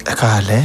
ẹ káalẹ́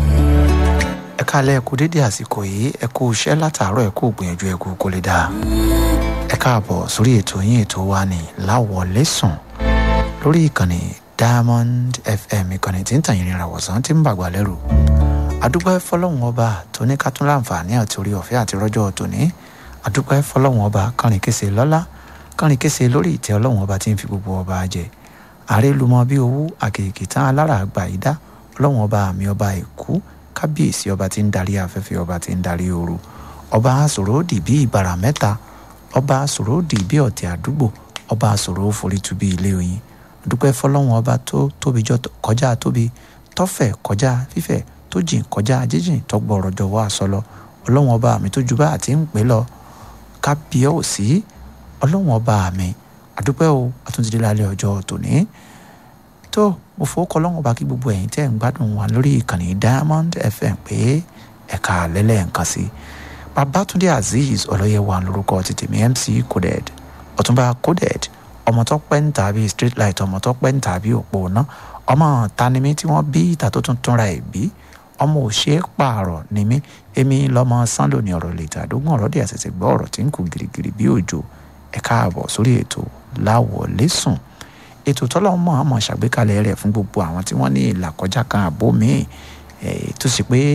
ẹ káalẹ́ ẹ kú dédé àsìkò yìí ẹ kú iṣẹ́ látàárọ̀ ẹ kú gbìyànjú ẹ kú kó lè dáa ẹ káàbọ̀ sórí ètò yín ètò wa ní láwọlé sùn lórí ìkànnì diamond fm ìkànnì tí ń tàn yín rìnrìn àwọ̀sán tí ń bàgbà lẹ́rù adúpẹ́ fọlọ́hún ọba tó ní ká tún láǹfààní àti orí ọ̀fẹ́ àti rọ́jọ́ tòní adúpẹ́ fọlọ́hún ọba kánrin kése lọ́lá kánrin kése lórí ìtẹ́ ọlọ́hún ọba tí ń fi gbogbo ọba jẹ àrélùmọ́ bí owó àkèké tán alára àgbà yìí dá ọlọ́run ọba àmì ọba èkú kábíyèsí ọba tí ń darí afẹ́fẹ́ ọba tí ń darí ooru ọba àsòròdì bí ìbàrà mẹ́ta ọba àsòròdì bí ọ̀tẹ̀ àdúgbò ọba àsòrò forítù bí ilé oyin dúpẹ́ fọlọ́run ọba tó tóbi jọ kọjá tóbi tọ́fẹ̀ kọjá fífẹ̀ tó jìn kọjá jíjìn tọgbọ̀rọ̀ jọ̀wọ́ àsọlọ ọlọ́run ọba àmì tó ju bá àti ń pè lọ kábíyèsí ọlọ́run ọba àmì àdúpẹ́ o àtúntìdí lálẹ́ ọjọ́ tòní tó mo fowó kọ lọ́wọ́ bá kí gbogbo ẹ̀yin tẹ́ ń gbádùn wa lórí ìkànnì diamond fm pé ẹ̀ka lẹ́lẹ̀ nǹkan sí babatunde azeez ọlọ́yẹ̀wà lórúkọ ti tèmi mc coded ọ̀túnba coded ọmọ tó pẹ́ ń tàbí street light ọmọ tó pẹ́ ń tàbí òpó ná ọmọ tanimí tí wọ́n bí ìta tó tún túnra ẹ̀ bí ọmọ òṣè pààrọ̀ ni mí èmi lọ́mọ sanlo ní ọ̀rọ̀ lè tàdógún ọ̀rọ̀ dí àṣẹṣẹ gbọ́ ọ̀rọ̀ tí ń kú girigiri bí òjò ẹ̀ka àbọ̀ sórí ètò láwọlé sùn ètò tọ́lọ́mọ àmọ́ ṣàgbékalẹ̀ rẹ̀ fún gbogbo àwọn tí wọ́n ní ìlàkọjá kan àbó míì tó sì pé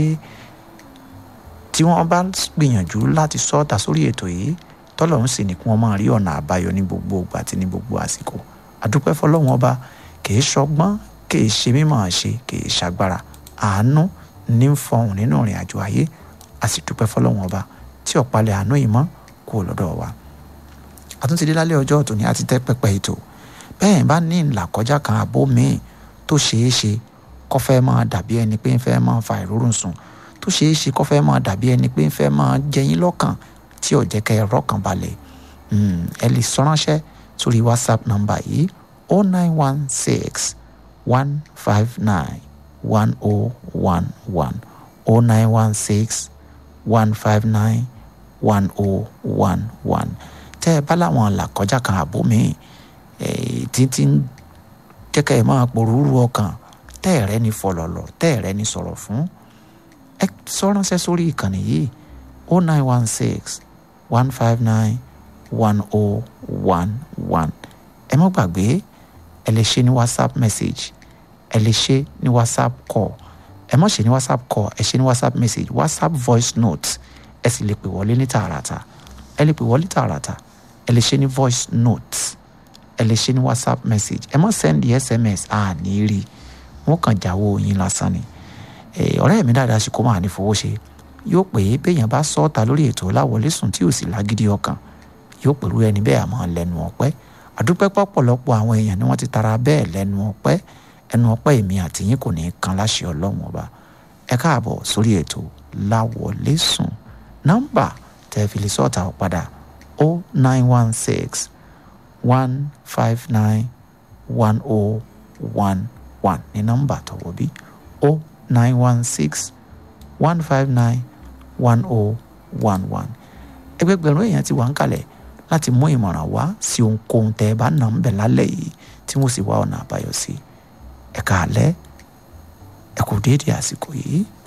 tí wọ́n bá gbìyànjú láti sọ́ọ̀tà sórí ètò yìí tọ́lọ́run sì ní kí wọ́n máa rí ọ̀nà àbáyọ ní gbogbo ìgbà àti ní gbogbo àsìkò àdúpẹ́ fọlọ́run ọba kìí ṣọgbọ́n kìí ṣe mímọ̀ ṣe kìí ṣàgbára àánú ní ń fọhùn nínú ìrìn àjò ayé a sì dúpẹ́ fọlọ́run ọba tí ọ̀pálẹ̀ àánú ìmọ̀ kú lọ́dọ̀ wa àtúntì dé lálẹ́ ọjọ́ tòní àti tẹ́ pẹpẹ ètò bẹ́ẹ̀ bá ní ìlàkọjá kan àbó míì tó ṣeé ṣe kó fẹ́ máa dàbí ẹni pé ń fẹ́ máa fa ìrórùn sùn tó ṣeé ṣe kó fẹ́ máa dàbí ẹni pé ń fẹ́ máa jẹyín lọ́kàn tí ò jẹ́ kẹ́ ẹ rọ́kàn balẹ̀ ẹ lè sọ ránṣẹ́ sórí whatsapp nọ́mbà yìí o nine one six one five nine one o one one o nine one six one five nine one o one one tẹ́ ẹ bá láwọn ìlàkọjá kan àbó míì títí ń jẹ́kẹ́ ẹ̀ máa pòrúurú ọkàn tẹ́ ẹ̀rẹ́ ni fọlọ̀lọ̀ tẹ́ ẹ̀rẹ́ ni sọ̀rọ̀ fún ẹ sọ ránṣẹ́ sórí ìkànnì yìí o nine one six one five nine one o one one ẹ má gbàgbé ẹ lè ṣe ní whatsapp message ẹ lè ṣe ní whatsapp call ẹ má ṣe ní whatsapp call ẹ ṣe ní whatsapp message whatsapp voice note ẹ sì lè pè wọlé ní tààràtà ẹ lè pè wọlé tààràtà ẹ lè ṣe ní voice note ẹ lè ṣe ní whatsapp message ẹ mọ send sms àní rí wọn kàn jáwó yín lásán ni ọ̀rẹ́ mi dáadáa ṣe kó máa ní fowó ṣe yóò pè é béèyàn bá sọ ọ́ta lórí ètò láwọlé sùn tí ò sì lágídí ọkàn yóò pẹ̀lú ẹni bẹ́ẹ̀ àmọ́ lẹ́nu ọpẹ́ àdúpẹ́ pọ̀pọ̀lọpọ̀ àwọn èèyàn ni wọ́n ti tara bẹ́ẹ̀ lẹ́nu ọpẹ́ ẹnu ọpẹ́ èmi àti yín kò ní í kan láṣẹ ọlọ́run ọba ẹ káàbọ̀ sórí ètò láwọlé sùn nọ́mbà tẹ́ fi lè sọ́ọ̀tà ọ̀padà o nine one six one five nine one oh one one ní nọ́mbà tọwọ́ bí o nine one six one five nine one oh one one ẹgbẹgbẹ̀rún èèyàn ti wà ń kalẹ̀ láti mú ìmọ̀ràn wá sí ohunkóhun tẹ́ ẹ bá nà ń bẹ̀ lálẹ́ yìí tí wọ́n sì wá ọ̀nà àbáyọ sí ẹ̀ka alẹ́ ẹ̀kú déédéé àsìkò yìí.